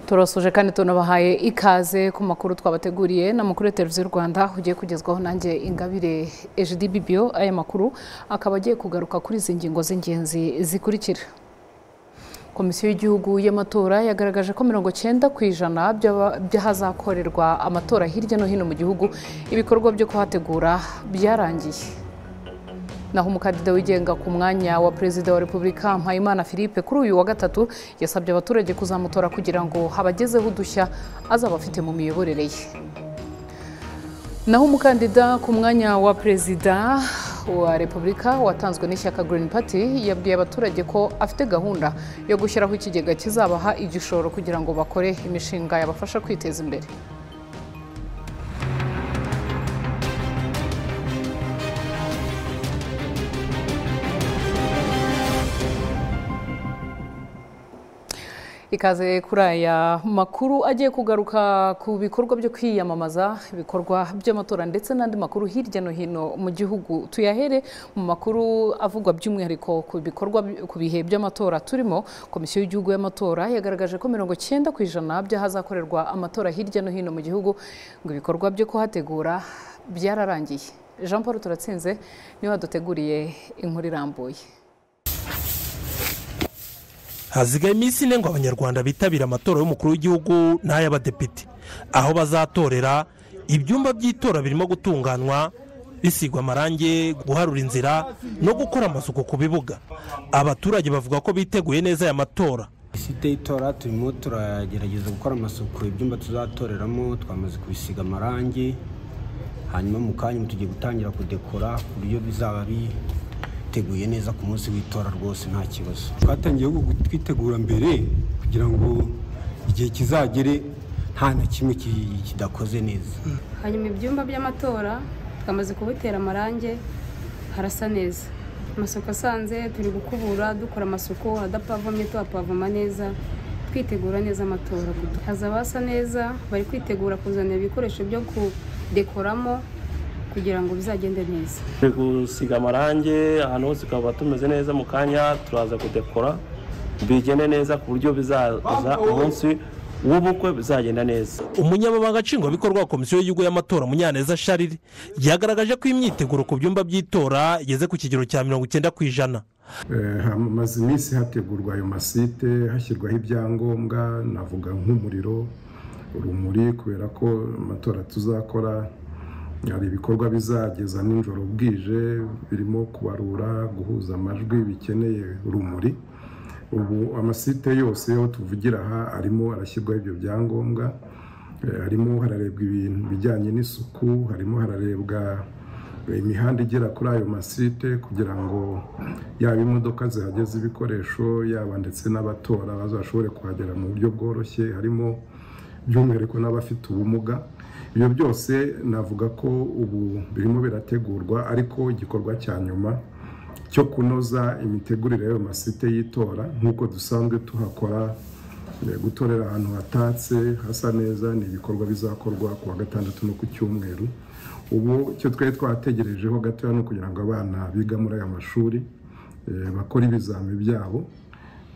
turasuje kandi tunabahaye ikaze ku makuru twabateguriye ni amakuru ya televiziyo rwanda ugiye kugezwaho nanjye ingabire ejidi bibiyo aya makuru akaba agiye kugaruka kuri izi ngingo z'ingenzi zikurikira komisiyo y'igihugu y'amatora yagaragaje ko mirongo cyenda ku ijana by'ahazakorerwa amatora hirya no hino mu gihugu ibikorwa byo kuhategura byarangiye naho umukandida wigenga ku mwanya wa perezida wa repubulika mpayimana philippe kuri uyu wa gatatu yasabye abaturage kuzamutora kugira ngo habagezeho udushya azaba afite mu miyoborere ye naho umukandida ku mwanya wa perezida wa repubulika watanzwe n'ishyaka Green Party yabwiye abaturage ko afite gahunda yo gushyiraho ikigega kizabaha igishoro kugira ngo bakore imishinga yabafasha kwiteza imbere ikaze kuri aya makuru agiye kugaruka ku bikorwa byo kwiyamamaza ibikorwa by'amatora ndetse n'andi makuru hirya no hino mu gihugu tuyahere mu makuru avugwa by'umwihariko ku bikorwa ku bihe by'amatora turimo komisiyo y'igihugu y'amatora yagaragaje ko mirongo cyenda ku ijana by'ahazakorerwa amatora hirya no hino mu gihugu ngo ibikorwa byo kuhategura byararangiye jean paul turatsinze niwe waduteguriye inkuru irambuye hazigaye iminsi ine ngo abanyarwanda bitabire amatora y'umukuru w'igihugu n'ay'abadepite aho bazatorera ibyumba by'itora birimo gutunganywa bisigwa amarangi guharura inzira no gukora amasuku ku bibuga abaturage bavuga ko biteguye neza aya matora isite y'itora turimo turagerageza gukora amasuku ibyumba tuzatoreramo twamaze kubisiga amarangi hanyuma mu kanya tugiye gutangira kudekora ku buryo bizaba biri twiteguye neza ku munsi w'itora rwose nta kibazo twatangiye twitegura mbere kugira ngo igihe kizagere nta na kimwe kidakoze neza hanyuma ibyumba by'amatora twamaze kubitera amarangi harasa neza amasuku asanze turi gukubura dukora amasuku adapavomye tuhapavoma neza twitegura neza amatora hazaba hasa neza bari kwitegura kuzanira ibikoresho byo kudekoramo kugira ngo bizagende neza turi gusiga amarangi ahantu hose tukaba tumeze neza mu kanya turaza kudekora bigende neza ku buryo bizaza umunsi w'ubukwe bizagenda neza umunyamabanga nshingwabikorwa wa komisiyo y'igihugu y'amatora munyaneza shariri yagaragaje ko imyiteguro ku byumba by'itora igeze ku kigero cya mirongo icyenda ku ijana hamaze iminsi hategurwa ayo masite hashyirwaho ibyangombwa navuga nk'umuriro urumuri kubera ko amatora tuzakora hari ibikorwa bizageza nijoro bwije birimo kubarura guhuza amajwi bikeneye urumuri ubu amasite yose aho tuvugira aha arimo arashyirwaho ibyo byangombwa harimo hararebwa ibintu bijyanye n'isuku harimo hararebwa imihanda igera kuri ayo masite kugira ngo yaba imodoka zihageze ibikoresho yaba ndetse n'abatora bazashobore kuhagera mu buryo bworoshye harimo by'umwihariko n'abafite ubumuga ibyo byose navuga ko ubu birimo birategurwa ariko igikorwa cya nyuma cyo kunoza imitegurire y'ayo masite y'itora nk'uko dusanzwe tuhakora gutorera ahantu hatatse hasa neza ni ibikorwa bizakorwa ku wa gatandatu no ku cyumweru ubu icyo twari twategerejeho gatoya ni ukugira ngo abana biga muri aya mashuri bakore ibizami byabo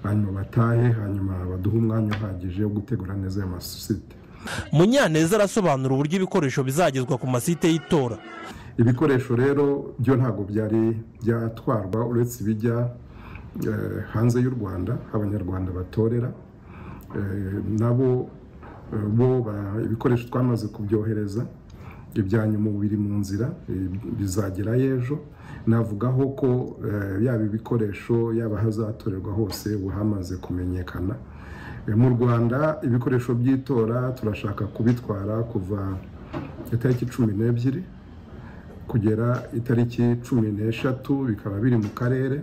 hanyuma batahe hanyuma baduhe umwanya uhagije wo gutegura neza ayo masite munyaneza arasobanura uburyo ibikoresho bizagezwa ku masite y'itora ibikoresho rero byo ntabwo byari byatwarwa uretse ibijya hanze y'u rwanda abanyarwanda batorera nabo bo ibikoresho twamaze kubyohereza ibyanyuma biri mu nzira bizagera ejo navugaho ko yaba ibikoresho yaba ahazatorerwa hose buhamaze kumenyekana mu rwanda ibikoresho by'itora turashaka kubitwara kuva itariki cumi n'ebyiri kugera itariki cumi n'eshatu bikaba biri mu karere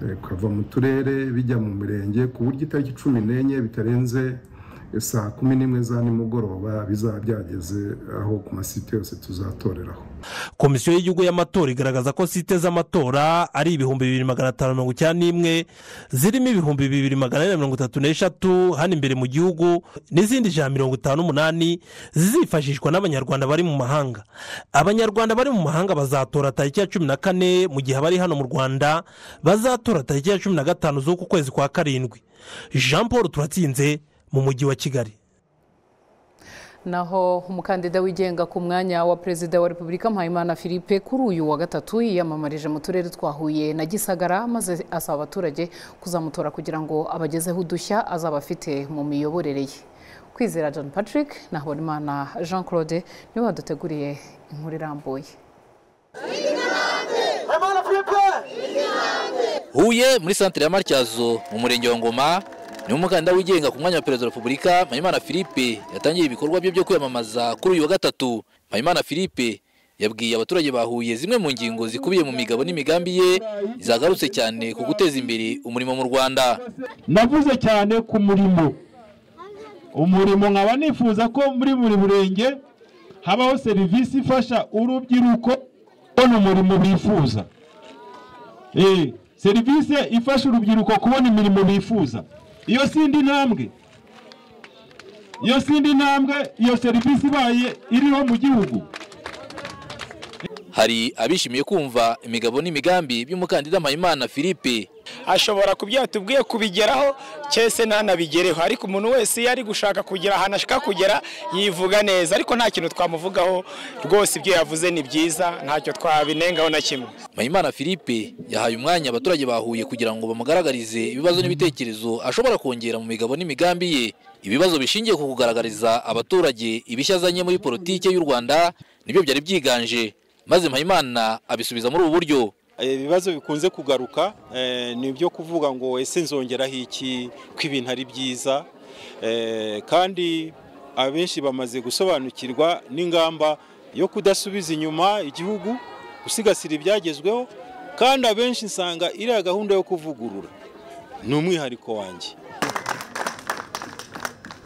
bikava mu turere bijya mu mirenge ku buryo itariki cumi n'enye bitarenze saa kumi n'imwe za nimugoroba bizaba byageze aho ku masite yose tuzatoreraho komisiyo y'igihugu y'amatora igaragaza ko site z'amatora ari ibihumbi bibiri magana atanu mirongo icyenda n'imwe zirimo ibihumbi bibiri magana ane mirongo itatu n'eshatu hano imbere mu gihugu n'izindi ijana mirongo itanu n'umunani zizifashishwa n'abanyarwanda bari mu mahanga abanyarwanda bari mu mahanga bazatora tariki ya cumi na kane mu gihe abari hano mu rwanda bazatora tariki ya cumi na gatanu z'uku kwezi kwa karindwi jean paul turatsinze mu mujyi wa kigali naho umukandida wigenga ku mwanya wa perezida wa repubulika mpayimana philippe kuri uyu wa gatatu yiyamamarije mu turere twa huye na gisagara maze asaba abaturage kuzamutora kugira ngo abagezeho udushya azaba afite mu miyoborere ye kwizera john patrick na habonimana jean claude niwe waduteguriye inkuru irambuye huye muri santire ya matyazo mu murenge wa ngoma ni umukandida wigenga ku mwanya wa perezida wa repubulika mpayimana philippe yatangiye ibikorwa bye byo kwiyamamaza kuri uyu wa gatatu mpayimana philippe yabwiye abaturage bahuye zimwe mu ngingo zikubiye mu migabo n'imigambi ye zagarutse cyane ku guteza imbere umurimo mu rwanda navuze cyane ku murimo umurimo nkaba nifuza ko muri buri murenge habaho serivisi ifasha urubyiruko kubona umurimo bifuza serivisi ifasha urubyiruko kubona imirimo bifuza iyo si indi ntambwe iyo si indi ntambwe iyo serivisi ibaye iriho mu gihugu hari abishimiye kumva imigabo n'imigambi by'umukandida mpayimana philippe ashobora kubyara tubwiye kubigeraho cyese ntanabigereho ariko umuntu wese iyo ari gushaka kugira ahantu ashaka kugera yivuga neza ariko nta kintu twamuvugaho rwose ibyo yavuze ni byiza ntacyo twabinengaho na kimwe mpayimana philippe yahaye umwanya abaturage bahuye kugira ngo bamugaragarize ibibazo n'ibitekerezo ashobora kongera mu migabo n'imigambi ye ibibazo bishingiye ku kugaragariza abaturage ibishya azanye muri politiki y'u rwanda nibyo byari byiganje maze mpayimana abisubiza muri ubu buryo ibibazo bikunze kugaruka ni ibyo kuvuga ngo ese nzongeraho iki ko ibintu ari byiza kandi abenshi bamaze gusobanukirwa n'ingamba yo kudasubiza inyuma igihugu gusigasira ibyagezweho kandi abenshi nsanga iriya gahunda yo kuvugurura ni umwihariko wanjye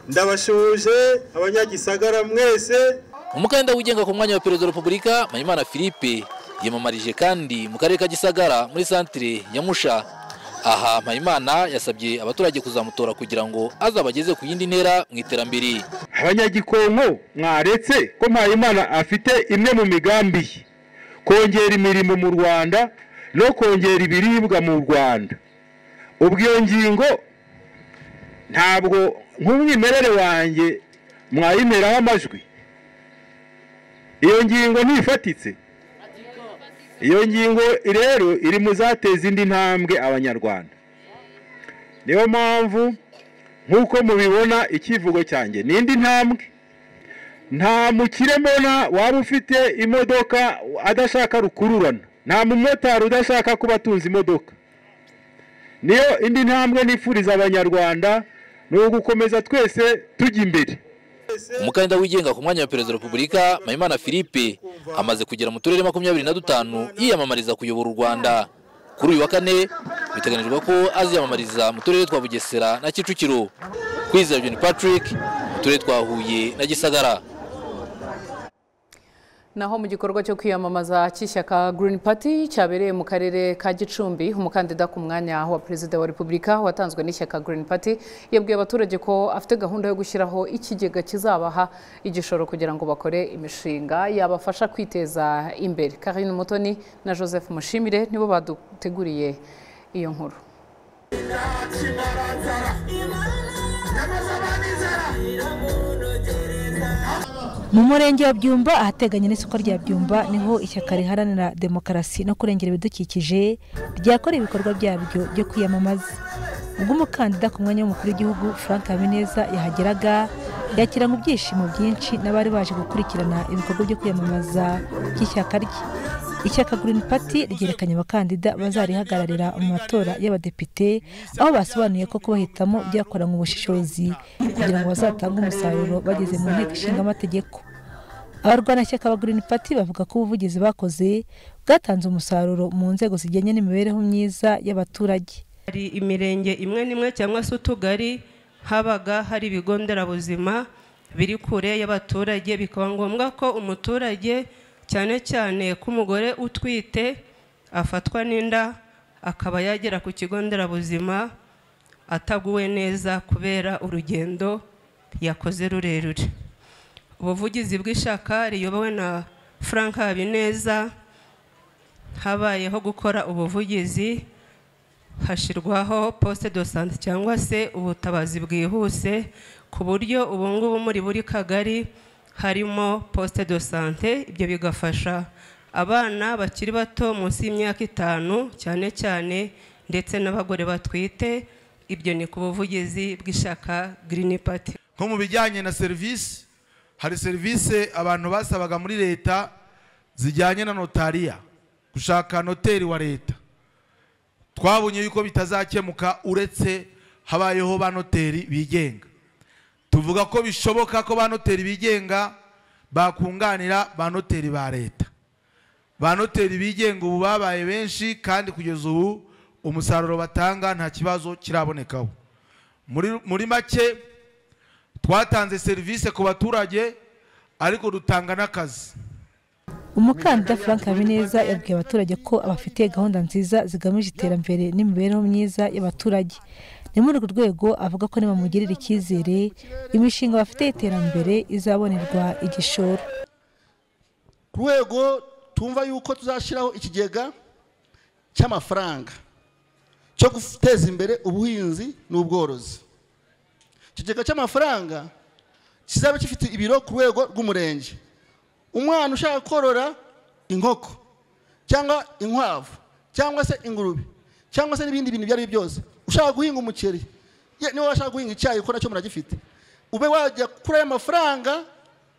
ndabashoje abanyagisagara mwese umukandida wigenga ku mwanya wa perezida wa repubulika mpayimana philippe yiyamamarije kandi mu karere ka gisagara muri santire ya musha aha mpayimana yasabye abaturage kuzamutora kugira ngo azabageze ku yindi ntera mu iterambere abanyagikonko mwaretse ko mpayimana afite imwe mu migambi ye kongera imirimo mu rwanda no kongera ibiribwa mu rwanda ubwo ngingo ntabwo nk'umwimerere wanjye mwayimeraho amajwi iyo ngingo ntifatitse iyo ngingo rero iri mu zateza indi ntambwe abanyarwanda niyo mpamvu nk'uko mubibona icyivugo cyanjye ni indi ntambwe nta mukiremona waba ufite imodoka adashaka rukururana nta mumotari udashaka kuba atunze imodoka niyo indi ntambwe nifuriza abanyarwanda ni ugukomeza twese tujya imbere umukandida wigenga ku mwanya wa perezida wa repubulika mpayimana philippe amaze kugera mu turere makumyabiri na dutanu yiyamamariza kuyobora u rwanda kuri uyu wa kane biteganyijwe ko aziyamamariza mu turere twa bugesera na kicukiro kwizera john patrick mu turere twa huye na gisagara naho mu gikorwa cyo kwiyamamaza cy'ishyaka Green Party cyabereye mu karere ka Gicumbi umukandida ku mwanya wa perezida wa repubulika watanzwe n'ishyaka Green Party yabwiye abaturage ko afite gahunda yo gushyiraho ikigega kizabaha igishoro kugira ngo bakore imishinga yabafasha kwiteza imbere Karine Mutoni na Joseph Mushimire nibo baduteguriye iyo nkuru mu murenge wa byumba ahateganye n'isoko rya byumba niho ishyaka riharanira demokarasi no kurengera ibidukikije ryakoreye ibikorwa byabyo byo kwiyamamaza ubwo umukandida ku mwanya w'umukuru w'igihugu frank habineza yahageraga yakira mu byishimo byinshi n'abari baje gukurikirana ibikorwa byo kwiyamamaza by'ishyaka rye ishyaka Green Party ryerekanye abakandida bazarihagararira mu matora y'abadepite aho basobanuye ko kubahitamo byakoranwe ubushishozi kugira ngo bazatange umusaruro bageze mu nteko ishinga amategeko abarwanashyaka ba Green Party bavuga ko ubuvugizi bakoze bwatanze umusaruro mu nzego zijyanye n'imibereho myiza y'abaturage hari imirenge imwe n'imwe cyangwa se utugari habaga hari ibigo nderabuzima biri kure y'abaturage bikaba ngombwa ko umuturage cyane cyane ko umugore utwite afatwa n'inda akaba yagera ku kigo nderabuzima ataguwe neza kubera urugendo yakoze rurerure ubuvugizi bw'ishaka riyobowe na frank habineza habayeho gukora ubuvugizi hashyirwaho poste de sante cyangwa se ubutabazi bwihuse ku buryo ubu ngubu muri buri kagari harimo poste de sante ibyo bigafasha abana bakiri bato munsi y'imyaka itanu cyane cyane ndetse n'abagore batwite ibyo ni ku buvugizi bw'ishyaka Green Party nko mu bijyanye na serivisi hari serivisi abantu basabaga muri leta zijyanye na notariya gushaka noteri wa leta twabonye yuko bitazakemuka uretse habayeho ba noteri bigenga tuvuga ko bishoboka ko ba noteri bigenga bakunganira ba noteri ba leta ba noteri bigenga ubu babaye benshi kandi kugeza ubu umusaruro batanga nta kibazo kirabonekaho muri muri make twatanze serivisi ku baturage ariko dutanga n'akazi umukandida frank habineza yabwiye abaturage ko abafitiye gahunda nziza zigamije iterambere n'imibereho myiza y'abaturage ni muri urwo rwego avuga ko nibamugirira icyizere imishinga bafite y'iterambere izabonerwa igishoro ku rwego tumva yuko tuzashyiraho ikigega cy'amafaranga cyo guteza imbere ubuhinzi n'ubworozi ikigega cy'amafaranga kizaba gifite ibiro ku rwego rw'umurenge umwana ushaka korora inkoko cyangwa inkwavu cyangwa se ingurube cyangwa se n'ibindi bintu ibyo ari byo byose ushaka guhinga umuceri ye niba washaka guhinga icyayi ko nacyo muragifite ube wajya kuri ayo mafaranga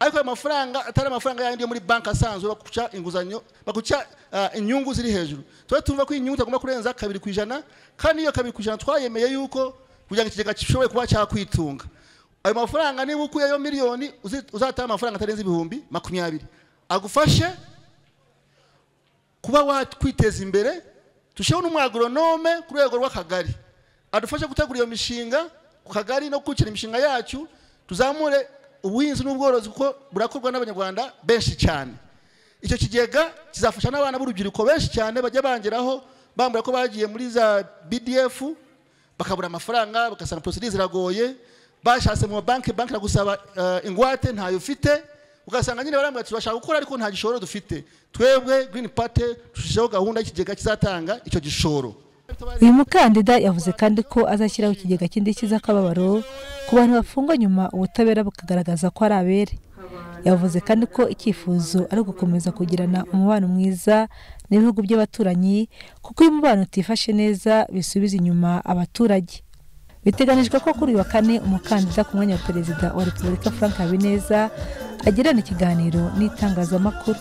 ariko ayo mafaranga atari amafaranga yandi yo muri banki asanzwe baguca inguzanyo baguca ah, inyungu ziri hejuru tuba tumva ko inyungu itagomba kurenza kabiri ku ijana kandi iyo kabiri ku ijana twayemeye yuko kugira ngo ikigega gishobore kuba cyakwitunga ayo mafaranga niba ukuyeyo miliyoni uzi- uzataha amafaranga atarenze ibihumbi makumyabiri agufashe kuba wakwiteza imbere tushyiraho n'umwagoronome ku rwego rw'akagari adufashe gutegura iyo mishinga ku kagari no gukurikiza imishinga yacu tuzamure ubuhinzi n'ubworozi kuko burakorwa n'abanyarwanda benshi cyane icyo kigega kizafasha n'abana b'urubyiruko benshi cyane bajya bangeraho bambwira ko bagiye muri za bdf bakabura amafaranga bagasanga porosidi ziragoye bashatse mu mabanki banki iragusaba eh, ingwate ntayo ufite ugasanga nyine barambwira ati turashaka gukora ariko nta gishoro dufite twebwe green party dushyizeho gahunda y'ikigega kizatanga icyo gishoro uyu mukandida yavuze kandi ko azashyiraho ikigega cy'indishyi z'akababaro ku bantu bafungwa nyuma ubutabera bukagaragaza ko ari abere yavuze kandi ko icyifuzo ari ugukomeza kugirana umubano mwiza n'ibihugu by'abaturanyi kuko iyo umubano utifashe neza bisubiza inyuma abaturage biteganijwe ko kuri uyu wa kane umukandida ku mwanya wa perezida wa repubulika frank habineza agirana ikiganiro n'itangazamakuru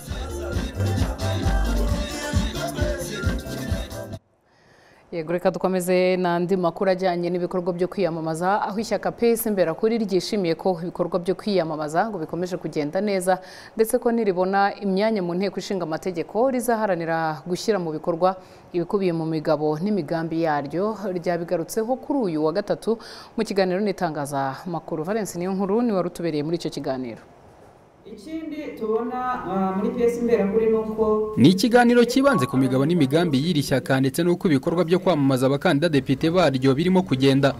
yego reka dukomeze n'andi makuru ajyanye n'ibikorwa byo kwiyamamaza aho ishyaka pesi imberakuri ryishimiye ko ibikorwa byo kwiyamamaza ngo bikomeje kugenda neza ndetse ko niribona imyanya mu nteko ishinga amategeko rizaharanira gushyira mu bikorwa ibikubiye mu migabo n'imigambi yaryo ryabigarutseho kuri uyu wa gatatu mu kiganiro n'itangazamakuru valence niyo nkuru ni wari utubereye muri icyo kiganiro ikindi tubona ah, muri piyesi imberakuri ni uko ni ikiganiro cyibanze ku migabo n'imigambi y'iri shyaka ndetse n'uko ibikorwa byo kwamamaza abakandida depite baryo birimo kugenda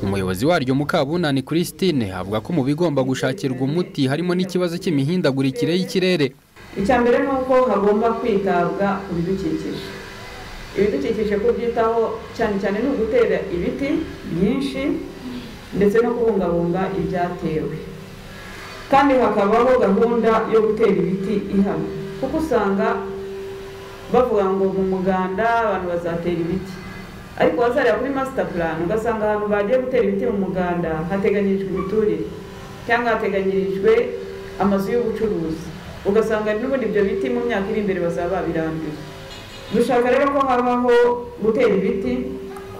umuyobozi waryo mukabunani christine avuga ko mu bigomba gushakirwa umuti harimo n'ikibazo cy'imihindagurikire y'ikirere icya mbere ni uko hagomba kwitabwa ku bidukikije ibidukikije kubyitaho cyane cyane ni ugutera ibiti byinshi ndetse no kubungabunga ibyatewe kandi hakabaho gahunda yo gutera ibiti ihamye kuko usanga bavuga ngo mu muganda abantu bazatera ibiti ariko wazareba kuri master plan ugasanga ahantu bagiye gutera ibiti mu muganda hateganyirijwe imiturire cyangwa hateganyirijwe amazu y'ubucuruzi ugasanga n'ubundi ibyo biti mu myaka iri imbere bazaba babirambiwe dushaka rero ko habaho gutera ibiti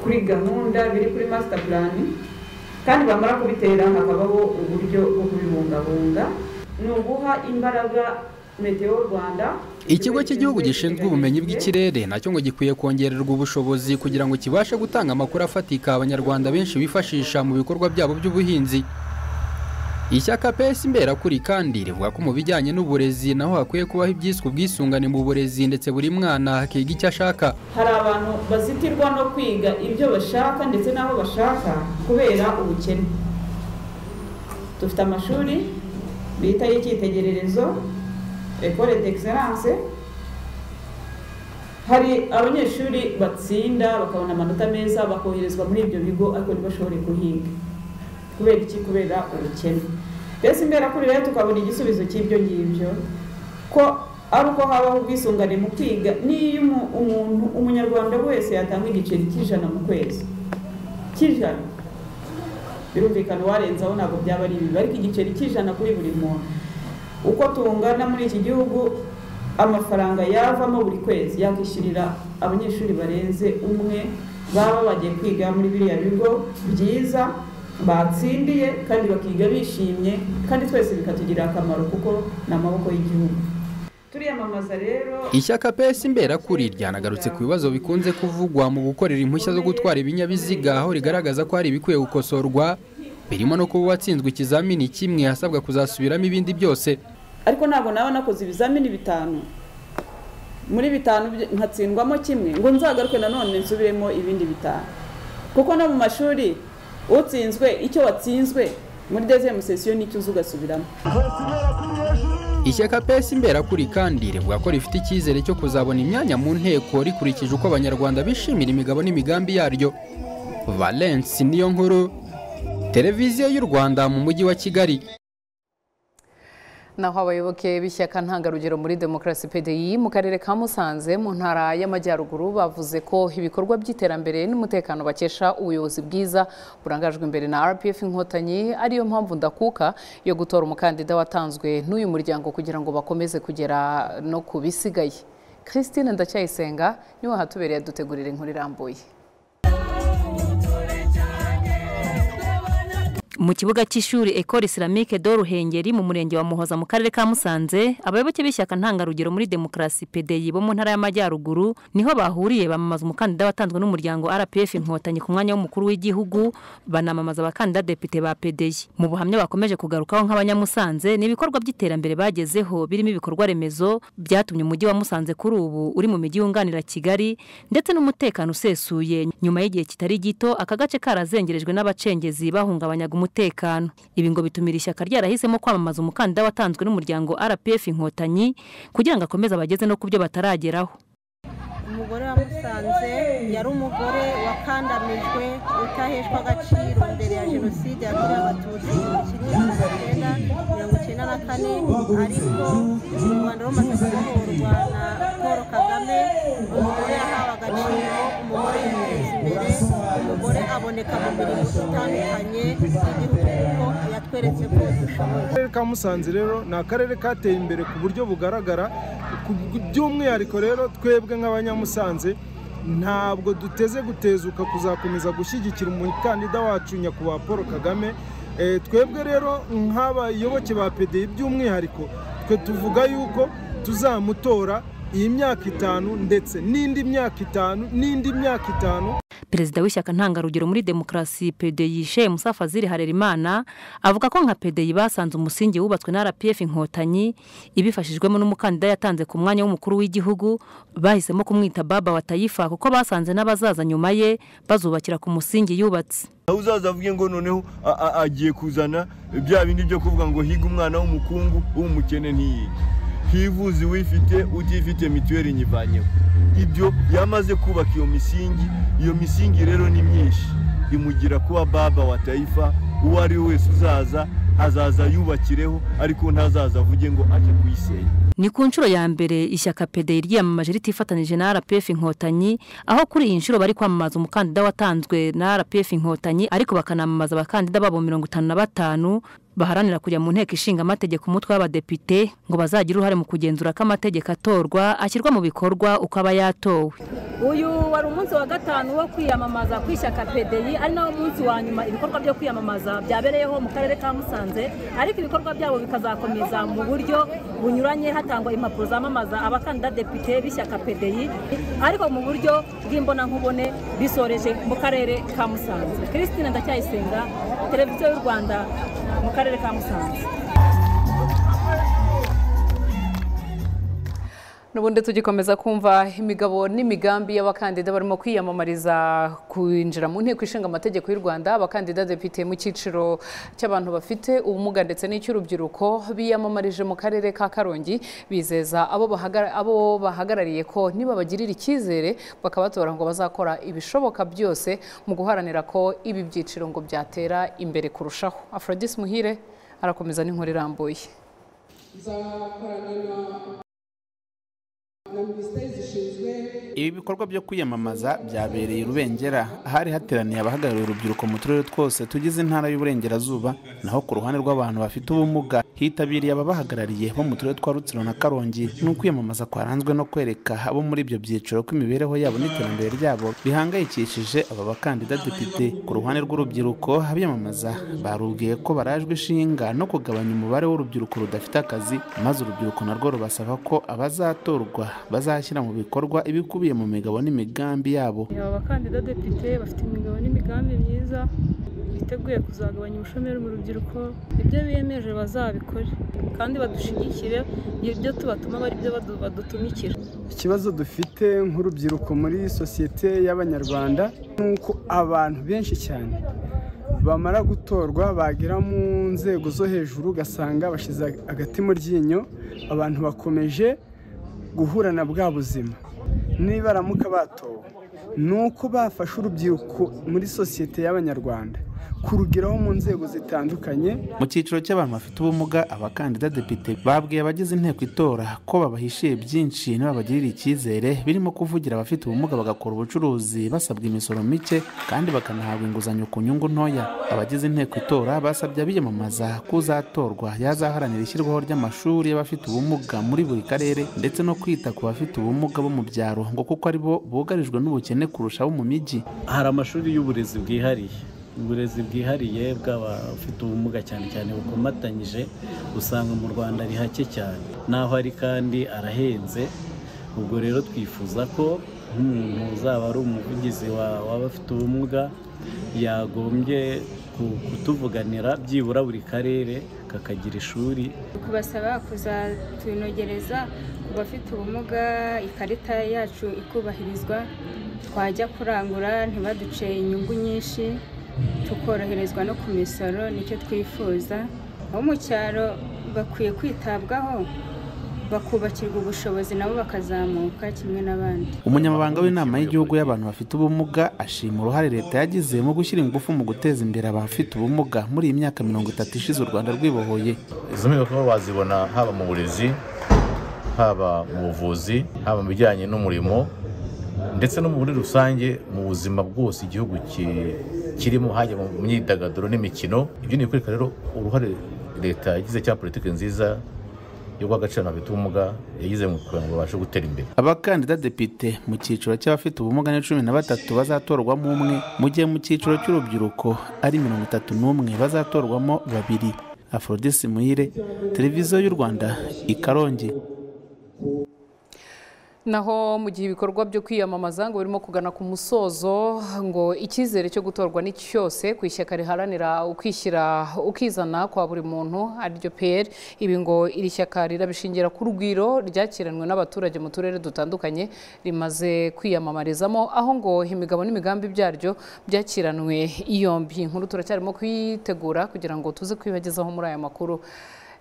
kuri gahunda biri kuri master plan kandi bamara kubitera hakabaho uburyo bwo kubibungabunga ni uguha imbaraga meteo rwanda ikigo cy'igihugu gishinzwe ubumenyi bw'ikirere nacyo ngo gikwiye kongererwa ubushobozi kugira ngo kibashe gutanga amakuru afatika abanyarwanda benshi bifashisha mu bikorwa byabo by'ubuhinzi ishyaka pesi imberakuri kandi rivuga ko mu bijyanye n'uburezi naho hakwiye kubaho ibyiswe ubwisungane mu burezi ndetse buri mwana akiga icyo ashaka hari abantu bazitirwa no kwiga ibyo bashaka ndetse n'aho bashaka kubera ubukene dufite amashuri bita y'icyitegererezo ekore d'excellence hari abanyeshuri batsinda bakabona amanota meza bakoherezwa muri ibyo bigo ariko ntibashobore guhinga kubera iki kubera ubukene mbese imberakuri rero tukabona igisubizo cy'ibyo ngibyo ko ari uko habaho ubwisungane mu kwiga n'iyo umu- umuntu umunyarwanda wese yatanga igiceri cy'ijana mu kwezi cy'ijana birumvikana uwarenzaho ntabwo byaba ari bibi ariko igiceri cy'ijana kuri buri muntu uko tungana muri iki gihugu amafaranga yavamo buri kwezi yakishyurira abanyeshuri barenze umwe baba bagiye kwiga muri biriya bigo byiza batsindiye kandi bakiga bishimye kandi twese bikatugirira akamaro kuko ni amaboko y'igihugu turiyamamaza rero Ishyaka PS Imberakuri ryanagarutse ku bibazo bikunze kuvugwa mu gukorera impushya zo gutwara ibinyabiziga aho rigaragaza ko hari ibikwiye gukosorwa birimo no kuba uwatsinzwe ikizamini kimwe asabwa kuzasubiramo ibindi byose ariko ntabwo nawe nakoze ibizamini bitanu muri bitanu byo- nkatsindwamo kimwe ngo nzagaruke nanone nsubiremo ibindi bitanu kuko no mu mashuri utsinzwe icyo watsinzwe muri dezemu sesiyo nicyo uza ugasubiramo Ishyaka PS Imberakuri kandi rivuga ko rifite icyizere cyo kuzabona imyanya mu nteko rikurikije uko abanyarwanda bishimira imigabo n'imigambi yaryo Valence niyo nkuru Televiziyo y'u Rwanda mu mujyi wa Kigali naho abayoboke b'ishyaka ntangarugero muri demokarasi pdi mu karere ka musanze mu ntara y'amajyaruguru bavuze ko ibikorwa by'iterambere n'umutekano bakesha ubuyobozi bwiza burangajwe imbere na rpf inkotanyi ariyo mpamvu ndakuka yo gutora umukandida watanzwe n'uyu muryango kugira ngo bakomeze kugera no ku bisigaye christine ndacyayisenga niwe hatubereye adutegurira inkuru irambuye mu kibuga cy'ishuri ekore isiramike do ruhengeri mu murenge wa muhoza mu karere ka musanze abayoboke b'ishyaka ntangarugero muri demokarasi pdi bo mu ntara y'amajyaruguru niho bahuriye bamamaza umukandida watanzwe n'umuryango rpf inkotanyi ku mwanya w'umukuru w'igihugu banamamaza abakandida depite ba pdi mu buhamya bakomeje kugarukaho nk'abanyamusanze ni ibikorwa by'iterambere bagezeho birimo ibikorwa remezo byatumye umujyi wa musanze kuri ubu uri mu mijyi yunganira kigali ndetse n'umutekano usesuye nyuma y'igihe kitari gito aka gace karazengerejwe n'abacengezi bahungabanyaga umutekano ibi ngo bitumira ishyaka ryarahisemo kwamamaza umukandida watanzwe n'umuryango rpf inkotanyi kugira ngo akomeze abageze no ku byo batarageraho umugore wamusanze yari umugore wakandamijwe utaheshwa agaciro mbere ya jenoside yakorewe abatutsi mu gihumbi kimwe magana cyenda mirongo icyenda na kane ariko u rwanda rumaze kubohorwa na paul kagame umugore yahawe agaciro umugore yiteza imbere umugore aboneka mu mirimo itandukanye y'igihugu kuko yatweretse ko dushoboye akarere ka musanze rero ni akarere kateye imbere ku buryo bugaragara ku- by'umwihariko rero twebwe nk'abanyamusanze ntabwo duteze gutezuka kuzakomeza gushyigikira umukandida wacu nyakubahwa paul kagame Eh, twebwe rero nk'abayoboke ba pdi by'umwihariko twe tuvuga yuko tuzamutora iyi myaka itanu ndetse n'indi myaka itanu n'indi myaka itanu perezida w'ishyaka ntangarugero muri demokarasi pdi shemu safaziri harerimana avuga ko nka pdi basanze umusingi wubatswe na rpf inkotanyi ibifashijwemo n'umukandida yatanze ku mwanya w'umukuru w'igihugu bahisemo kumwita baba wa tayifa kuko basanze n'abazaza nyuma ye bazubakira ku musingi yubatse aho uzaza avuge ngo noneho a- a- agiye kuzana bya bindi byo kuvuga ngo higa umwana w'umukungu w'umukene ntiyige hivuze uwifite utifite mituweli nyivanyeho ibyo yamaze kubaka iyo misingi iyo misingi rero ni myinshi imugira kuba baba wa tayifa uwo ari we wese uzaza azaza yubakireho ariko ntazaza avuge ngo ajye kuyisenya ni ku nshuro ya mbere ishyaka pdi ryiyamamaje ritifatanije na rpf inkotanyi aho kuri iyi nshuro bari kwamamaza umukandida watanzwe na rpf inkotanyi ariko bakanamamaza abakandida babo mirongo itanu na batanu baharanira kujya mu nteko ishinga amategeko umutwe w'abadepite ngo bazagire uruhare mu kugenzura ko amategeko atorwa ashyirwa mu bikorwa uko aba yatowe uyu wari umunsi wa gatanu wo kwiyamamaza ku ishyaka pdi ari nawo munsi wa nyuma ibikorwa byo kwiyamamaza byabereyeho mu karere ka musanze ariko ibikorwa byabo bikazakomeza mu buryo bunyuranye hatangwa impapuro zamamaza abakandida depite b'ishyaka pdi ariko mu buryo bw'imbonankubone bisoreje mu karere ka musanze christine ndacyayisenga televiziyo y'u rwanda mu karere ka musanze n'ubundi tugikomeza kumva imigabo n'imigambi y'abakandida barimo kwiyamamariza kwinjira mu nteko ishinga amategeko y'u rwanda abakandida depite mu cyiciro cy'abantu bafite ubumuga ndetse n'icy'urubyiruko biyamamarije mu karere ka karongi bizeza abo bahagara- abo bahagarariye ko nibabagirira icyizere bakabatora ngo bazakora ibishoboka byose mu guharanira ko ibi byiciro ngo byatera imbere kurushaho aphrodis muhire arakomeza n'inkuru irambuye ibi bikorwa byo kwiyamamaza byabereye i rubengera ahari hateraniye abahagarariye urubyiruko mu turere twose tugize intara y'uburengerazuba naho ku ruhande rw'abantu bafite ubumuga hitabiriye ababahagarariye bo mu turere twa rutsiro na karongi n'ukwiyamamaza kwaranzwe no kwereka abo muri ibyo byiciro ko imibereho yabo n'iterambere ryabo bihangayikishije aba bakandida depite ku ruhande rw'urubyiruko abiyamamaza barubwiye ko barajwe ishinga no kugabanya umubare w'urubyiruko rudafite akazi maze urubyiruko narwo rubasaba ko abazatorwa bazashyira mu bikorwa ibikubiye mu migabo n'imigambi yabo aba bakandida depite bafite imigabo n'imigambi myiza biteguye kuzagabanya ubushomeri mu rubyiruko ibyo biyemeje bazabikore kandi badushigikire ibyo tubatuma ari byo badu- badutumikira ikibazo dufite nk'urubyiruko muri sosiyete y'abanyarwanda ni uko abantu benshi cyane bamara gutorwa bagera mu nzego zo hejuru ugasanga bashyize agati mu ryinyo abantu bakomeje guhura na bwa buzima nibaramuka batowe ni uko bafashe urubyiruko muri sosiyete y'abanyarwanda kurugeraho mu nzego zitandukanye mu cyiciro cy'abantu bafite ubumuga abakandida depite babwiye abagize inteko itora ko babahishiye byinshi n'ababagirira icyizere birimo kuvugira abafite ubumuga bagakora ubucuruzi basabwa imisoro mike kandi bakanahabwa inguzanyo ku nyungu ntoya abagize inteko itora basabye abiyamamaza ko uzatorwa yazaharanira ishyirwaho ry'amashuri y'abafite ubumuga muri buri karere ndetse no kwita ku bafite ubumuga bo mu byaro ngo kuko ari bo bugarijwe n'ubukene kurusha abo mu mijyi hari amashuri y'uburezi bwihariye uburezi bwihariye bw'abafite ubumuga cyane cyane bukomatanyije usanga mu rwanda ari hake cyane n'aho ari kandi arahenze ubwo rero twifuza ko nk'umuntu uzaba ari umuvugizi wa- w'abafite ubumuga yagombye ku- kutuvuganira byibura buri karere kakagira ishuri kubasaba kuzatunogereza ku bafite ubumuga ikarita yacu ikubahirizwa twajya kurangura ntibaduce inyungu nyinshi tukoroherezwa no ku misoro nicyo twifuza abo mu cyaro bakwiye kwitabwaho bakubakirwa ubushobozi nabo bakazamuka kimwe n'abandi umunyamabanga w'inama y'igihugu y'abantu bafite ubumuga ashima uruhare leta yagize mu gushyira ingufu mu guteza imbere abafite ubumuga muri iyi myaka mirongo itatu ishize u rwanda rwibohoye izo mpinduka wazibona haba mu burezi haba mu buvuzi haba mu bijyanye n'umurimo ndetse no muri rusange mu buzima bwose igihugu ki- kirimo hajya mu myidagaduro n'imikino ibyo ni ibikwereka rero uruhare leta yagize cya politiki nziza yo guha agaciro abantu bafite ubumuga yagize mu kugira ngo babashe gutera imbere abakandida depite mu cyiciro cy'abafite ubumuga ni cumi na batatu bazatorwamo umwe mu gihe mu cyiciro cy'urubyiruko ari mirongo itatu n'umwe bazatorwamo babiri aforodisi muhire televiziyo y'u rwanda i karongi naho mu gihe ibikorwa byo kwiyamamaza ngo birimo kugana ku musozo ngo icyizere cyo gutorwa ni cyose ku ishyaka riharanira ukwishyira ukizana kwa buri muntu ariryo peyeri ibi ngo iri shyaka rirabishingira ku rugwiro ryakiranywe n'abaturage mu turere dutandukanye rimaze kwiyamamarizamo aho ngo imigabo n'imigambi byaryo byakiranwe yombi inkuru turacyarimo kuyitegura kugira ngo tuze kwibagezaho muri aya makuru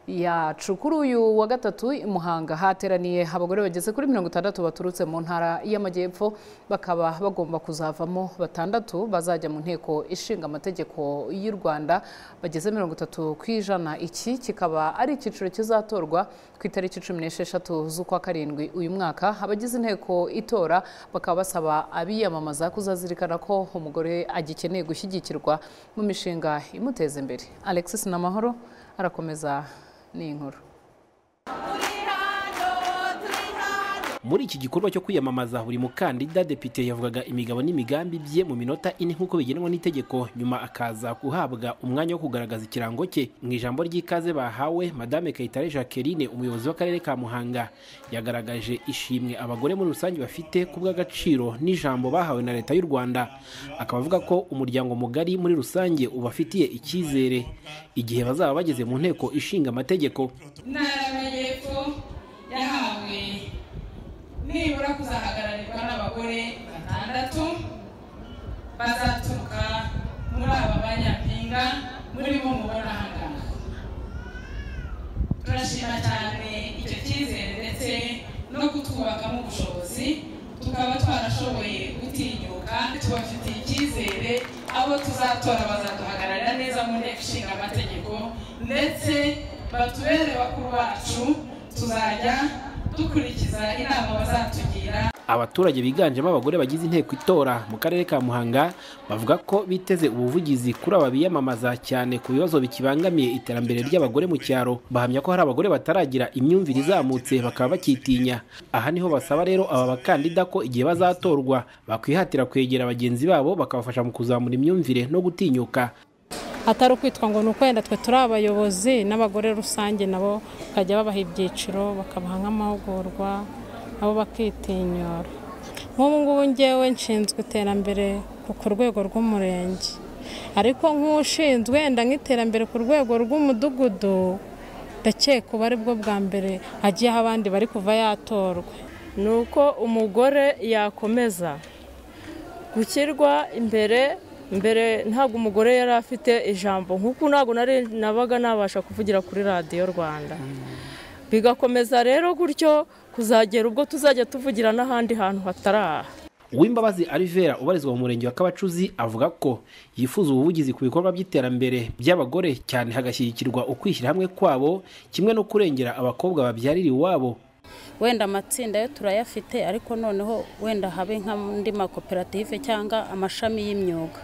yacu kuri uyu wa gatatu i Muhanga hateraniye abagore bageze kuri mirongo itandatu baturutse mu ntara y'amajyepfo bakaba bagomba kuzavamo batandatu bazajya mu nteko ishinga amategeko y'u rwanda bageze mirongo itatu ku ijana iki kikaba ari icyiciro kizatorwa ku itariki cumi n'esheshatu z'ukwa karindwi uyu mwaka abagize inteko itora bakaba basaba abiyamamaza kuzazirikana ko umugore agikeneye gushyigikirwa mu mishinga imuteza imbere alexis namahoro arakomeza ni inkuru muri iki gikorwa cyo kwiyamamaza buri mukandida depite yavugaga imigabo n'imigambi bye mu minota ine nk'uko bigenwa n'itegeko nyuma akaza guhabwa umwanya wo kugaragaza ikirango cye mu ijambo ry'ikaze bahawe madame kayitare jacqueline umuyobozi w'akarere ka muhanga yagaragaje ishimwe abagore muri rusange bafite ku bw'agaciro n'ijambo bahawe na leta y'u rwanda akaba avuga ko umuryango mugari muri rusange ubafitiye icyizere igihe bazaba bageze mu nteko ishinga amategeko intara y'amajyepfo yahawe bazaturuka muri aba banyampinga murimo mubona ahangana turashima cyane icyo cyizere ndetse no kutwubakamo ubushobozi tukaba twarashoboye gutinyuka tubafitiye icyizere abo tuzatora bazaduhagararira neza mu nteko ishinga amategeko ndetse batubere bakuru bacu tuzajya dukurikiza inama bazatugira abaturage biganjemo abagore bagize inteko itora mu karere ka muhanga bavuga ko biteze ubuvugizi kuri aba biyamamaza cyane ku bibazo bikibangamiye iterambere ry'abagore mu cyaro bahamya ko hari abagore bataragira imyumvire izamutse bakaba bakitinya aha niho basaba rero aba bakandida ko igihe bazatorwa bakwihatira kwegera bagenzi babo bakabafasha mu kuzamura imyumvire no gutinyuka atari ukwitwa ngo ni uko wenda twe turi abayobozi n'abagore rusange nabo bakajya babaha ibyiciro bakabaha nk'amahugurwa nabo bakitinyura nk'ubu ngubu ngewe nshinzwe iterambere ku rwego rw'umurenge ariko nk'ushinzwe wenda nk'iterambere ku rwego rw'umudugudu ndakeka uba ari bwo bwa mbere agiye aho abandi bari kuva yatorwa ni uko umugore yakomeza gushyirwa imbere mbere ntabwo umugore yari afite ijambo nk'uko ntabwo nabaga nabasha kuvugira kuri radiyo rwanda bigakomeza rero gutyo kuzagera ubwo tuzajya tuvugira n'ahandi hantu hatari aha uwimbabazi arivera ubarizwa mu murenge wa kabacuzi avuga ko yifuza ubuvugizi ku bikorwa by'iterambere by'abagore cyane hagashyigikirwa ukwishyira hamwe kwabo kimwe no kurengera abakobwa babyarira iwabo wenda amatsinda yo turayafite ariko noneho wenda habe nk'andi makoperative cyangwa amashami y'imyuga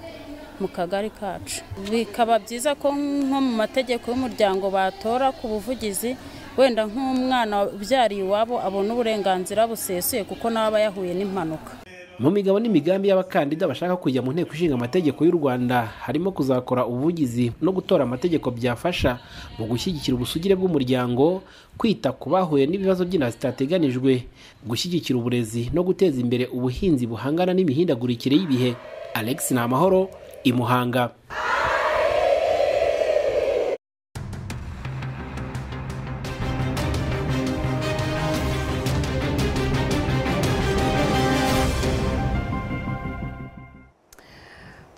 mu kagari kacu bikaba byiza ko nko mu mategeko y'umuryango batora ku buvugizi wenda nk'umwana ubyariye iwabo abona uburenganzira busesuye kuko nawe aba yahuye n'impanuka mu migabo n'imigambi y'abakandida bashaka kujya mu nteko ishinga amategeko y'u rwanda harimo kuzakora ubuvugizi no gutora amategeko byafasha mu gushyigikira ubusugire bw'umuryango kwita ku bahuye n'ibibazo by'inda zitateganijwe gushyigikira uburezi no guteza imbere ubuhinzi buhangana n'imihindagurikire y'ibihe alex namahoro imuhanga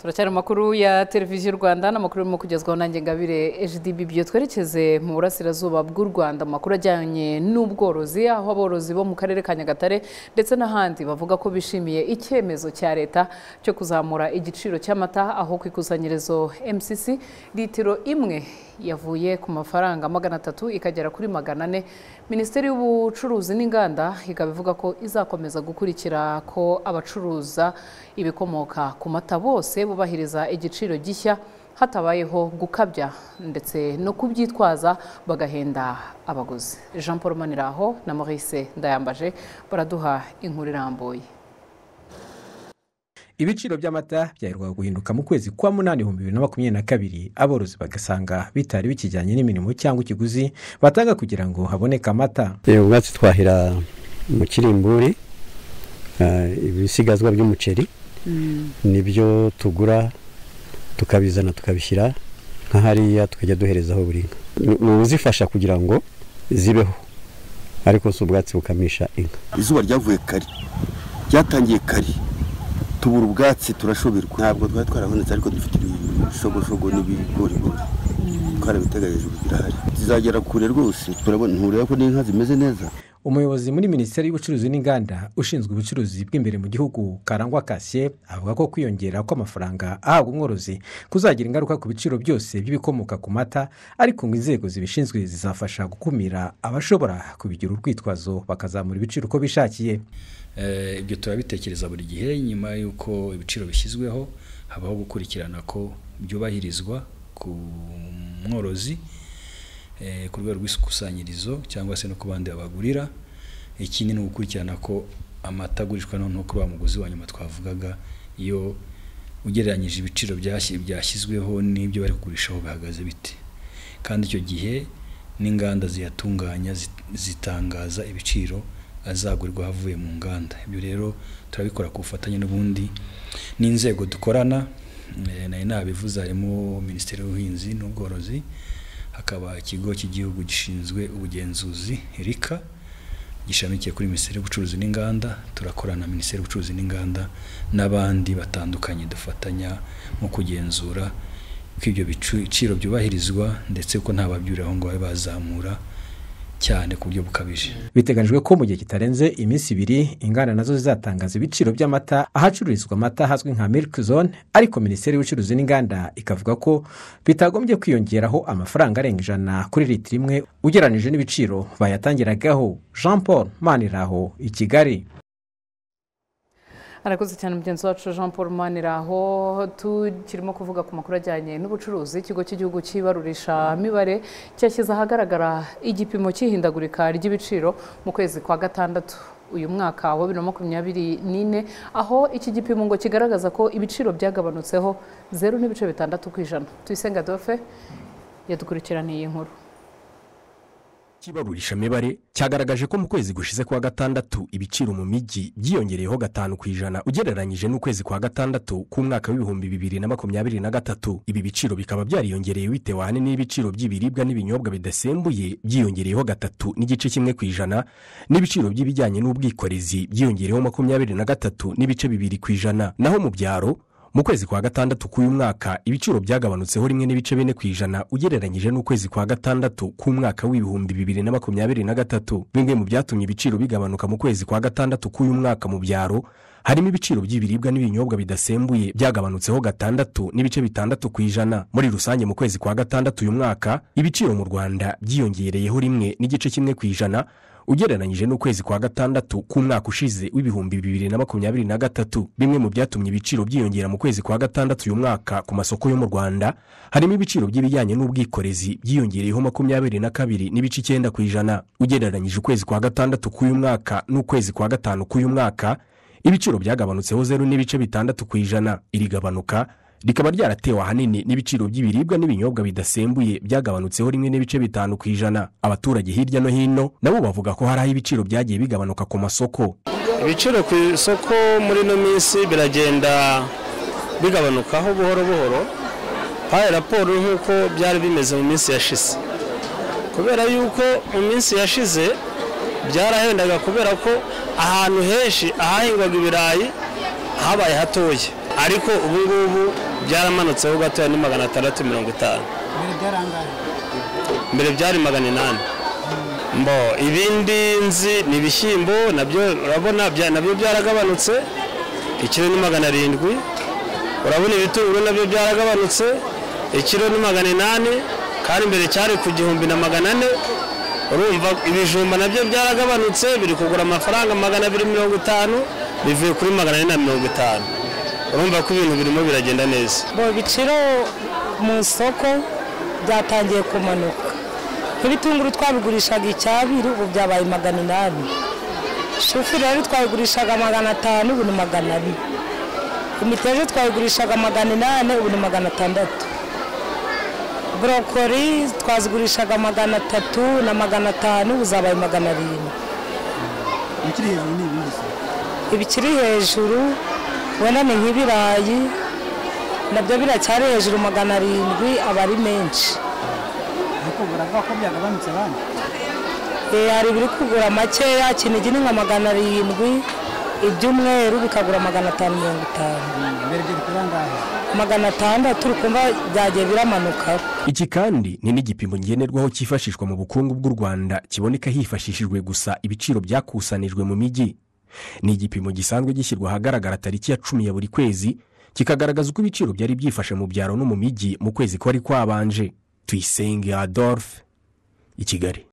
turacyari amakuru ya televiziyo rwanda n'amakuru arimo kugezwaho nanjye ngabire HDB byo twerekeze mu burasirazuba bw'u rwanda amakuru ajyanye n'ubworozi aho aborozi bo mu karere ka nyagatare ndetse n'ahandi bavuga ko bishimiye icyemezo cya leta cyo kuzamura igiciro cy'amata aho ku ikusanyirizo mcc litiro imwe yavuye ku mafaranga magana atatu ikagera kuri magana ane minisiteri y'ubucuruzi n'inganda ikaba ivuga ko izakomeza gukurikira ko abacuruza ibikomoka ku mata bose bubahiriza igiciro gishya hatabayeho gukabya ndetse no kubyitwaza bagahenda abaguzi jean paul maniraho na maurice ndayambaje baraduha inkuru irambuye ibiciro by'amata byaherwaga guhinduka mu kwezi kwa munani ibihumbi bibiri na makumyabiri na kabiri aborozi bagasanga bitari bikijyanye n'imirimo cyangwa ikiguzi batanga kugira ngo haboneke amata uyu mwatsi twahira mu kirimburi ibisigazwa by'umuceri nibyo tugura tukabizana tukabishyira nka hariya tukajya duherezaho buri nka ni ubuzifasha kugira ngo zibeho ariko si ubwatsi bukamisha inka izuba ryavuye kare ryatangiye kare tubura ubwatsi turashoberwa ntabwo twari twarabonetse ariko dufite ibishogoshogo n'ibigorigori twarabiteganije birahari zizagera kure rwose turabona ntureba ko n'inka zimeze neza umuyobozi muri minisiteri y'ubucuruzi n'inganda ushinzwe ubucuruzi bw'imbere mu gihugu karangwa kasiye avuga ko kwiyongera kw'amafaranga ahabwa umworozi kuzagira ingaruka ku biciro byose by'ibikomoka ku mata ariko ngo inzego zibishinzwe zizafasha gukumira abashobora kubigira urwitwazo bakazamura ibiciro uko bishakiye ibyo turabitekereza buri gihe nyuma y'uko ibiciro bishyizweho habaho gukurikirana ko byubahirizwa ku mworozi ku rwego rw'ikusanyirizo cyangwa se no ku bandi babagurira ikindi ni ugukurikirana ko amata agurishwa noneho kuri wa muguzi wa nyuma twavugaga iyo ugereranyije ibiciro byashyizweho n'ibyo bari kugurishaho bihagaze bite kandi icyo gihe n'inganda ziyatunganya zitangaza ibiciro azagurirwa avuye mu nganda ibyo rero turabikora ku bufatanye n'ubundi n'inzego dukorana nayo nabivuze harimo minisiteri y'ubuhinzi n'ubworozi hakaba ikigo cy'igihugu gishinzwe ubugenzuzi rika gishamikiye kuri minisiteri y'ubucuruzi n'inganda turakorana na minisiteri y'ubucuruzi n'inganda n'abandi batandukanye dufatanya nko kugenzura ko ibyo biciro byubahirizwa ndetse ko nta babyurira aho ngaho bazamura cyane ku buryo bukabije biteganyijwe ko mu gihe kitarenze iminsi ibiri inganda nazo zizatangaza ibiciro by'amata ahacururizwa amata hazwi nka milk zone ariko minisiteri y'ubucuruzi n'inganda ikavuga ko bitagombye kwiyongeraho amafaranga arenga ijana kuri litiro imwe ugereranyije n'ibiciro bayatangiragaho jean paul maniraho i kigali arakoze cyane mugenzi wacu jean paul maniraho tukirimo kuvuga ku makuru ajyanye n'ubucuruzi ikigo cy'igihugu cy'ibarurisha mibare cyashyize ahagaragara igipimo cy'ihindagurika ry'ibiciro mu kwezi kwa gatandatu uyu mwaka wa bibiri na makumyabiri n'ine aho iki gipimo ngo kigaragaza ko ibiciro byagabanutseho zeru n'ibice bitandatu ku ijana tuyisenga dofe yadukurikiraniye iyi nkuru ikibarurishamibare cyagaragaje ko mu kwezi gushize kwa gatandatu ibiciro mu mijyi byiyongereyeho gatanu ku ijana ugereranyije n'ukwezi kwa gatandatu k'umwaka w'ibihumbi bibiri na makumyabiri na gatatu ibi biciro bikaba byariyongereye bitewe ahanini n'ibiciro by'ibiribwa n'ibinyobwa bidasembuye byiyongereyeho gatatu n'igice kimwe ku ijana n'ibiciro by'ibijyanye n'ubwikorezi byiyongereyeho makumyabiri na gatatu n'ibice bibiri ku ijana naho mu byaro mu kwezi kwa gatandatu k'uyu mwaka ibiciro byagabanutseho rimwe n'ibice bine ku ijana ugereranyije n'ukwezi kwa gatandatu k'umwaka w'ibihumbi bibiri na makumyabiri na gatatu bimwe mu byatumye ibiciro bigabanuka mu kwezi kwa gatandatu k'uyu mwaka mu byaro harimo ibiciro by'ibiribwa n'ibinyobwa bidasembuye byagabanutseho gatandatu n'ibice bitandatu ku ijana muri rusange mu kwezi kwa gatandatu uyu mwaka ibiciro mu rwanda byiyongereyeho rimwe n'igice kimwe ku ijana ugereranyije n'ukwezi kwa gatandatu k'umwaka ushize w'ibihumbi bibiri na makumyabiri na gatatu bimwe mu byatumye ibiciro byiyongera mu kwezi kwa gatandatu uyu mwaka ku masoko yo mu rwanda harimo ibiciro by'ibijyanye n'ubwikorezi byiyongereyeho makumyabiri na kabiri n'ibice icyenda ku ijana ugereranyije ukwezi kwa gatandatu k'uyu mwaka n'ukwezi kwa gatanu k'uyu mwaka ibiciro byagabanutseho zeru n'ibice bitandatu ku ijana iri gabanuka rikaba ryaratewe ahanini n'ibiciro by'ibiribwa n'ibinyobwa bidasembuye byagabanutseho rimwe n'ibice bitanu ku ijana abaturage hirya no hino nabo bavuga ko hari aho ibiciro byagiye bigabanuka ku masoko ibiciro ku isoko muri ino minsi biragenda bigabanukaho buhoro buhoro hari raporo nk'uko byari bimeze mu minsi yashize kubera yuko mu minsi yashize byarahendaga kubera ko ahantu henshi ahahingwaga ibirayi habaye hatoya ariko ubu ngubu byaramanutseho gatoya ni magana atandatu mirongo itanu mbere byari magana inani mbo ibindi nzi ni ibishyimbo nabyo urabona nabyo byaragabanutse ikiro ni magana arindwi urabona ibitunguru nabyo byaragabanutse ikiro ni magana inani kandi mbere cyari ku gihumbi na magana ane urumva ibijumba nabyo byaragabanutse biri kugura amafaranga magana abiri mirongo itanu bivuye kuri magana ane na mirongo itanu urumva ko ibintu birimo biragenda neza ibiciro mu isoko byatangiye kumanuka nk'ibitunguru twabigurishaga icyabiri ubu byabaye magana inani shufureri rero twabigurishaga magana atanu ubu ni magana abiri imiteja twabigurishaga magana inani ubu ni magana atandatu borokori twazigurishaga magana atatu na magana atanu ubu zabaye magana arindwi ibikiri hejuru wenda ni nk'ibirayi nabyo biracyari hejuru magana arindwi aba ari menshi ariko baravuga ko byagabanutse abandi hari ibiri kugura makeya kinigi ni nka magana arindwi iby'umweru bikagura magana atanu mirongo itanu magana atandatu turi kumva byagiye biramanuka iki kandi ni n'igipimo ngenerwaho cyifashishwa mu bukungu bw'u rwanda kiboneka hifashishijwe gusa ibiciro byakusanijwe mu mijyi ni igipimo gisanzwe gishyirwa ahagaragara tariki ya cumi ya buri kwezi kikagaragaza uko ibiciro byari byifashe mu byaro no mu mijyi mu kwezi kwari kwabanje tuyisenge adolphe i kigali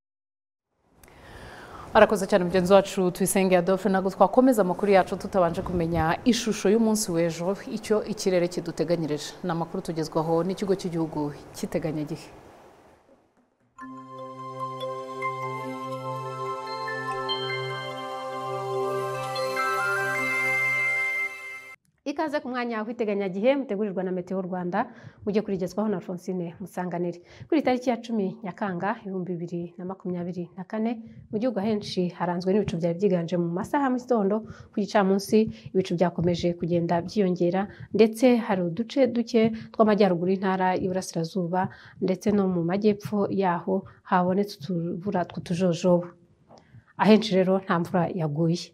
arakoze cyane mugenzi wacu tuyisenge adolphe ntabwo twakomeza amakuru yacu tutabanje kumenya ishusho y'umunsi w'ejo icyo ikirere kiduteganyirije ni amakuru tugezwaho n'ikigo cy'igihugu cy'iteganyagihe ikaze ku mwanya wa kwiteganyagihe mutegurirwa na meteo rwanda mujye kurigezwaho na francine musanganire kuri tariki ya cumi nyakanga ibihumbi bibiri na makumyabiri na kane mu gihugu ahenshi haranzwe n'ibicu byari byiganje mu masaha ya mugitondo ku gicamunsi ibicu byakomeje kugenda byiyongera ndetse hari uduce duke tw'amajyaruguru y'intara y'iburasirazuba ndetse no mu majyepfo yaho habonetse utubura tw'utujojobo ahenshi rero nta mvura yaguye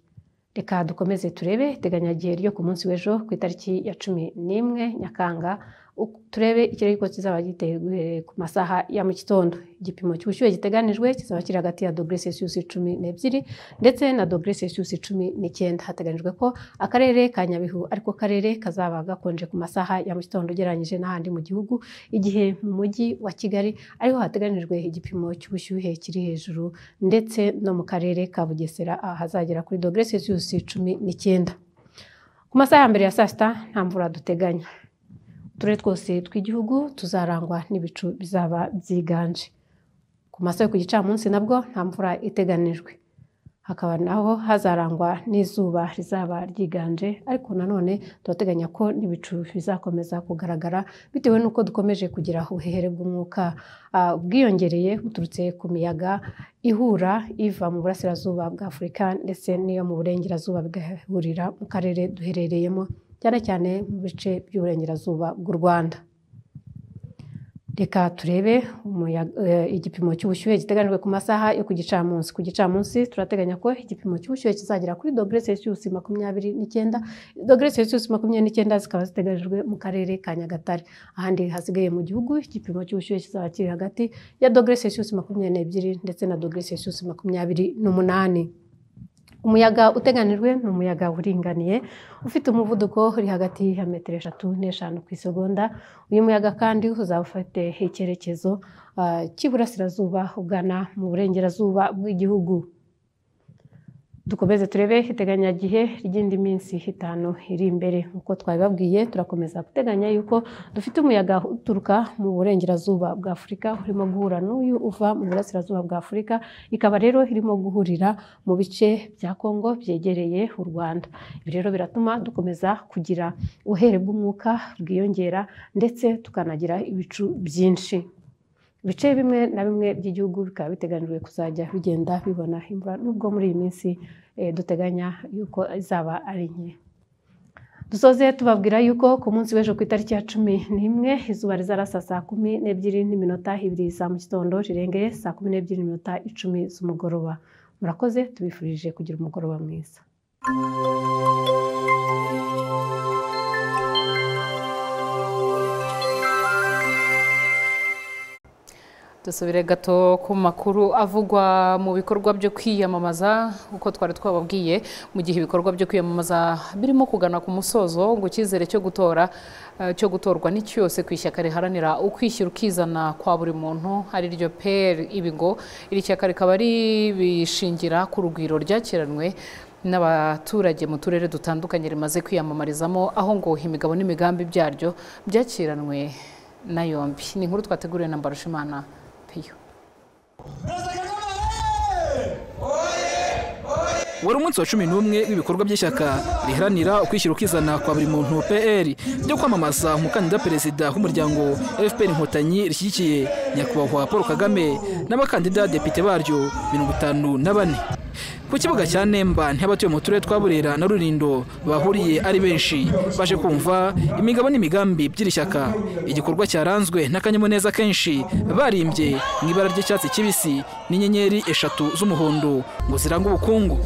reka dukomeze turebe iteganyagihe ryo ku munsi w'ejo ku itariki ya cumi n'imwe nyakanga uko- turebe ikirere yuko kizaba giteye guhereye ku masaha ya mu gitondo igipimo cy'ubushyuhe giteganijwe kizaba kiri hagati ya dogere sesiyusi cumi n'ebyiri ndetse na dogere sesiyusi cumi n'icyenda hateganyijwe ko akarere ka nyabihu ariko karere kazaba gakonje ku masaha ya mu gitondo ugereranyije n'ahandi mu gihugu igihe mu mujyi wa kigali ariho hateganyijwe igipimo cy'ubushyuhe kiri hejuru ndetse no mu karere ka bugesera ahazagera kuri dogere sesiyusi cumi n'icyenda ku masaha ya mbere ya saa sita nta mvura duteganya uturere twose tw'igihugu tuzarangwa n'ibicu bizaba byiganje ku masaha yo ku gicamunsi nabwo nta mvura iteganijwe hakaba naho hazarangwa n'izuba rizaba ryiganje ariko nanone turateganya ko n'ibicu bizakomeza kugaragara bitewe n'uko dukomeje kugira ubuhehere bw'umwuka ah, bwiyongereye buturutse ku miyaga ihura iva mu burasirazuba bwa afurika ndetse n'iyo mu burengerazuba bigahurira mu karere duherereyemo cyane cyane mu bice by'uburengerazuba bw'u rwanda reka turebe umuya- eh, igipimo cy'ubushyuhe giteganyijwe ku masaha yo ku gicamunsi ku gicamunsi turateganya ko igipimo cy'ubushyuhe kizagera kuri dogere celsius makumyabiri n'icyenda dogere celsius makumyabiri n'icyenda zikaba ziteganyijwe mu karere ka nyagatare ahandi hasigaye mu gihugu igipimo cy'ubushyuhe kizaba kiri hagati ya dogere celsius makumyabiri n'ebyiri ndetse na dogere celsius makumyabiri n'umunani umuyaga uteganijwe ni umuyaga uringaniye ufite umuvuduko uri hagati ya metero eshatu n'eshanu ku isegonda uyu muyaga kandi uzaba ufite icyerekezo ah, cy'iburasirazuba ugana mu burengerazuba bw'igihugu dukomeze turebe iteganyagihe ry'indi minsi itanu iri imbere nk'uko twabibabwiye turakomeza guteganya yuko dufite umuyaga uturuka mu burengerazuba bwa afurika urimo guhura n'uyu uva mu burasirazuba bwa afurika ikaba rero irimo guhurira mu bice bya kongo byegereye u rwanda ibi rero biratuma dukomeza kugira ubuhere bw'umwuka bwiyongera ndetse tukanagira ibicu byinshi ibice bimwe na bimwe by'igihugu bikaba biteganyijwe kuzajya bigenda bibona imvura nubwo muri iyi minsi eh, duteganya yuko izaba ari nke dusoze tubabwira yuko ku munsi w'ejo ku itariki ya cumi n'imwe izuba rizarasa saa kumi n'ebyiri n'iminota ibiri za mu gitondo rirengeye saa kumi n'ebyiri n'iminota icumi z'umugoroba murakoze tubifurije kugira umugoroba mwiza dusubire gato ku makuru avugwa mu bikorwa byo kwiyamamaza uko twari twababwiye mu gihe ibikorwa byo kwiyamamaza birimo kugana ku musozo ngo icyizere cyo gutora eh, cyo gutorwa ni cyose ku ishyaka riharanira ukwishyira ukizana kwa buri muntu ari ryo peri ibi ngo iri shyaka rikaba ribishingira ku rugwiro ryakiranwe n'abaturage mu turere dutandukanye rimaze kwiyamamarizamo aho ngo imigabo n'imigambi byaryo byakiranwe na yombi ni inkuru twateguriwe na mbarushimana piyo wari umunsi wa cumi n'umwe w'ibikorwa by'ishyaka riharanira ukwishyira ukizana kwa buri muntu pr ryo kwamamaza umukandida perezida w'umuryango fpr inkotanyi rishyigikiye nyakubahwa paul kagame n'abakandida depite baryo mirongo itanu na bane ku kibuga cya nemba ntiy'abatuye mu turere twa burera na rurindo bahuriye ari benshi baje kumva imigabo n'imigambi by'iri shyaka igikorwa cyaranzwe n'akanyamuneza kenshi barimbye mu ibara ry'icyatsi kibisi n'inyenyeri eshatu z'umuhondo ngo ziranga ubukungu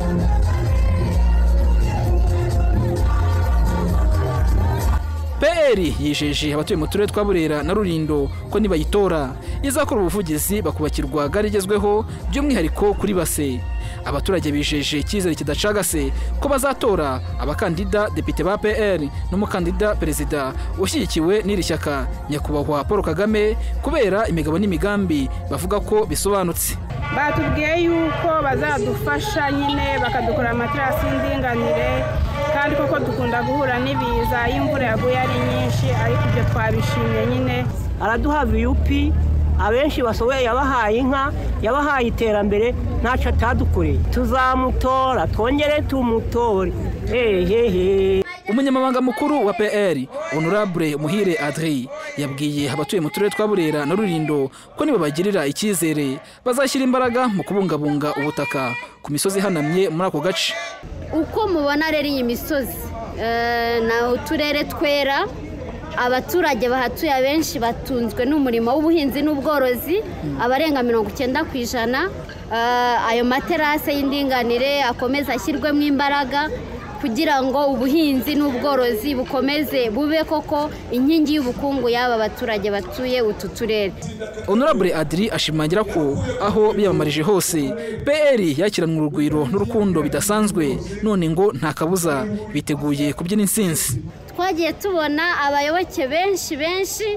PR yijeje abatuye mu turere twa Burera na Rurindo ko nibayitora izakora ubuvugizi bakubakirwa gare igezweho by'umwihariko kuri base abaturage bijeje icyizere kidacagase ko bazatora abakandida depite ba PR n'umukandida perezida ushyigikiwe n'iri shyaka nyakubahwa Paul Kagame kubera imigabo n'imigambi bavuga ko bisobanutse batubwiye yuko bazadufasha nyine bakadukora amaterasi y'indinganire kandi koko dukunda guhura n'ibiza iyo imvura yaguye ari nyinshi ariko ibyo twabishimye nyine araduha viyupi abenshi basohoye yabahaye inka yabahaye iterambere ntacyo atadukoreye tuzamutora twongere tumutore hehehe umunyamabanga mukuru wa pr honorable muhire adri yabwiye abatuye mu turere twa burera na rurindo ko nibabagirira icyizere bazashyira imbaraga mu kubungabunga ubutaka ku misozi ihanamye muri ako gace uko mubona rero iyi misozi eh, ni uturere twera abaturage bahatuye abenshi batunzwe n'umurimo w'ubuhinzi n'ubworozi abarenga mirongo icyenda ku ijana Ah, ayo materasi y'indinganire akomeze ashyirwemo imbaraga kugira ngo ubuhinzi n'ubworozi bukomeze bube koko inkingi y'ubukungu y'aba baturage batuye utu turere honorable adri ashimangira ko aho biyamamarije hose pr yakiranwe urugwiro n'urukundo bidasanzwe none ngo nta kabuza biteguye kubyina insinzi twagiye tubona abayoboke benshi benshi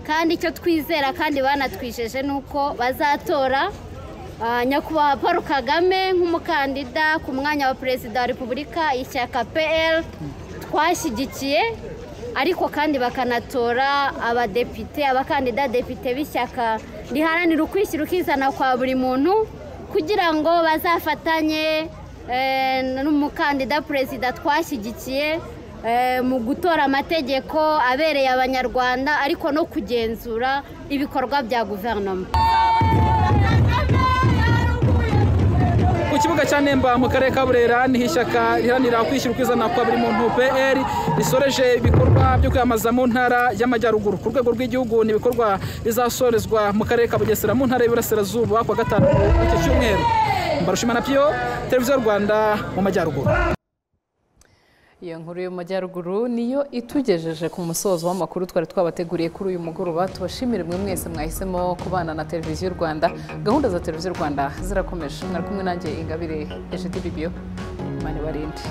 kandi icyo twizera kandi banatwijeje ni uko bazatora ah, nyakubahwa paul kagame nk'umukandida ku mwanya wa perezida wa repubulika ishyaka pl twashyigikiye ariko kandi bakanatora abadepite abakandida depite b'ishyaka riharanira ukwishyira ukizana kwa buri muntu kugira ngo bazafatanye eh, n'umukandida perezida twashyigikiye eh, mu gutora amategeko abereye abanyarwanda ariko no kugenzura ibikorwa bya guverinoma ku kibuga cya nemba mu karere ka burera niho ishyaka riharanira kwishyura ukizana kwa buri muntu pr risoreje ibikorwa byo kwiyamamaza mu ntara y'amajyaruguru ku rwego rw'igihugu ni ibikorwa bizasorezwa mu karere ka bugesera mu ntara y'iburasirazuba ku wa gatanu iki cyumweru mbarushima na piyo televiziyo rwanda mu majyaruguru iyo nkuru yo mu majyaruguru niyo itugejeje ku musozo w'amakuru twari twabateguriye kuri uyu mugoroba tubashimire mwe mwese mwahisemo kubana na televiziyo rwanda gahunda za televiziyo rwanda zirakomeje mwari kumwe nanjye ingabire ejidi bibiyo mani barinde